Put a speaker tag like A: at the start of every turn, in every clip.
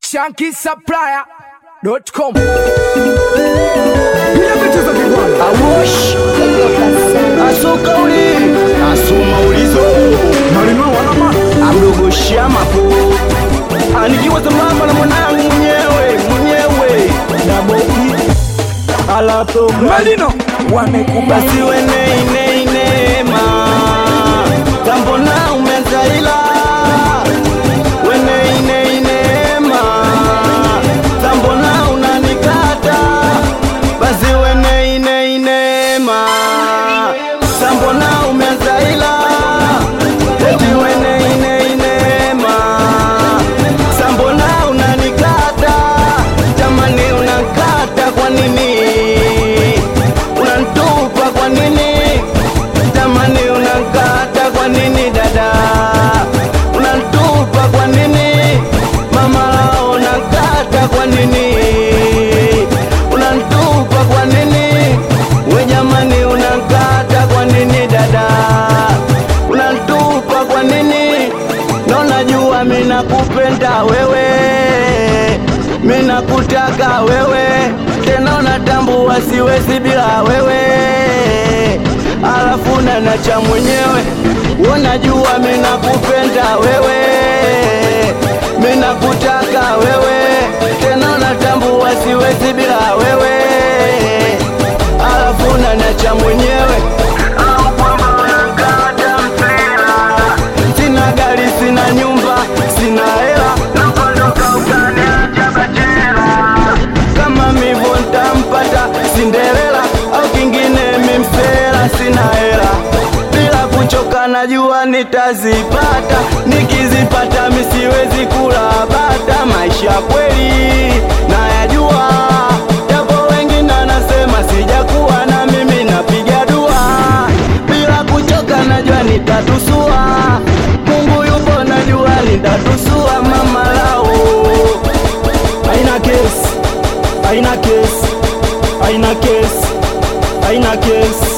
A: shankisupplier.com.
B: Awosh asokauli asoma ulizo amdogo shamapo anikiwa sambamba na mwanangu mwenyewe mwenyewe daboki alato
A: Malino wamekubali
B: basi weneineinema tambona umezaila weneineinema tambona unanikata basi weneineinema tambona umezaila eti weneineinema sambona unanikata jamani unakata kwa nini unantupa kwa nini jamani unakata kwa nini dada unantupa kwa nini mama lao unakata kwa nini unantupa kwa nini we jamani unakata kwa nini dada unantupa kwa nini na unajua mina kupenda wewe mina kutaka wewe tena unatambua siwezi bila wewe alafu nanacha mwenyewe unajua mina kupenda wewe mina kutaka wewe tena unatambua siwezi bila wewe alafu nanacha mwenyewe au kwamba unakata mpira sina gari sina nyumba sina hela nakondoka ukaniacha bachela kama mivo ntampata sinderela au kingine mimsela sina hela bila kuchoka najua nitazipata nikizipata misiwezi kula bata maisha kweli nayajua japo wengine anasema sijakuwa na mimi napiga dua bila kuchoka najua nitatusua mungu yupo najua nitatusua mama lao aina kesi aina kesi aina kesi aina kesi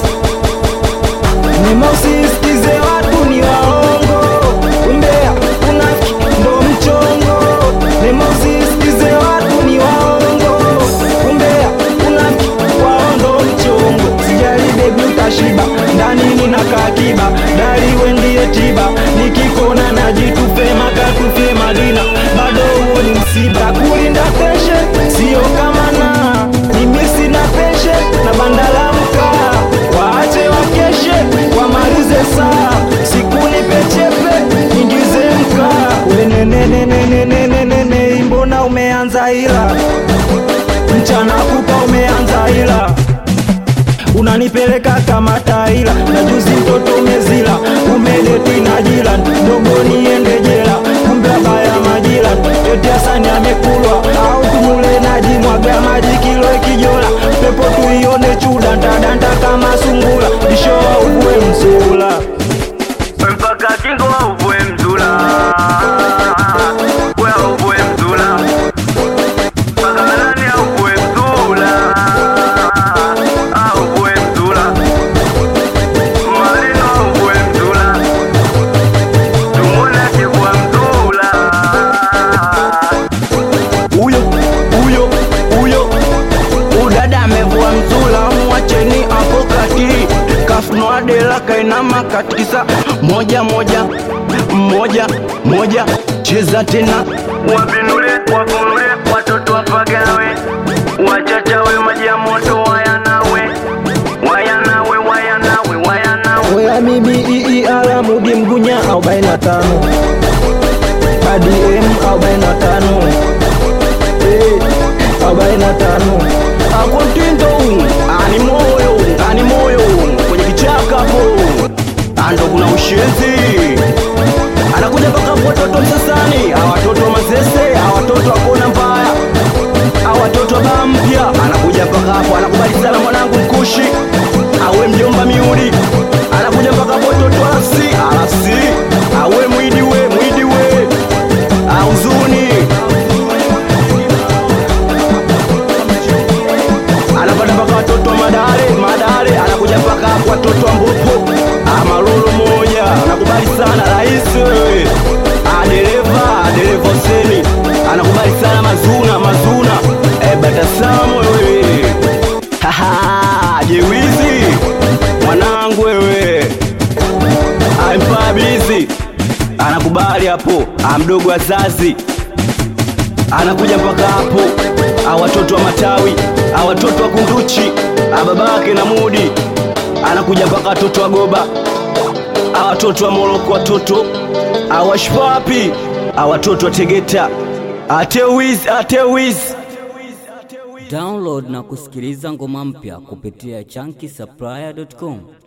B: Nimosisikize watu ni waongo, umbea unafiki ndo mchongo. Nimosisikize watu ni waongo, umbea unafiki wao ndo mchongo. Sijali bebi utashiba, ndani nina kakiba, dari wendie tiba, nikikona najitupe makatufe madina, bado huo ni msiba. Kulinda peshe sio kama na mimi sina peshe na bandala mkaa, waache wakeshe wamalize saa, siku nipechepe ingize mkaa. Wenenenenenenenene, mbona umeanza ila mchana kupa umeanza ila unanipeleka kama taila na juzi mtoto umezila umeleti na jila ndogo niende jela kumbe baya majila eti Hasani amekulwa au tumule naji mwaga maji kilo ikijola pepo tuione chuda ntadanta kama sungula bishoa uvue msula mpaka kingo uvue mzula we uvue mzula mpaka nani uvue mzula uvue mzula malino uvue mzula tumone kivua mzula huyo huyo huyo udada amevua mzula mwacheni hapo kati kafunua dela kainama katikisa moja moja moja moja cheza tena wapinule wafunule watoto wapagawe wachachawe maji ya moto wayanawe wayanawe wayanawe wayanawe
C: Oya mimi ii alamudi mgunya arobaini na tano ADM arobaini na tano Eh, arobaini na tano
B: akontindo ani moyo ani moyo kwenye kichaka hapo ando kuna ushenzi anakuja mpaka kwa watoto msasani hawa watoto wa mazese hawa watoto wakona mbaya hawa watoto wa baa mpya anakuja mpaka hapo anakubali sana mwanangu mkushi awe mjomba miudi anakuja mpaka hapo watoto wa rafsi arafsi awe mwidi we mwidi we auzuni anapata mpaka watoto wa madare madare anakuja mpaka hapo watoto wa mbopo amalolo moja anakubali sana rais wewe Ah, dereva dereva Huseni anakubali sana Mbagala mazuna mazuna e, batasamu wewe Haha, jewizi mwanangu wewe ampabizi anakubali hapo amdogo wazazi anakuja mpaka hapo awatoto wa matawi awatoto wa kunduchi ababake na mudi anakuja mpaka watoto wa goba awatoto wa moroko watoto awashpapi awatoto wa tegeta atewiz atewiz
D: Download na kusikiliza ngoma mpya kupitia chunky supplier.com.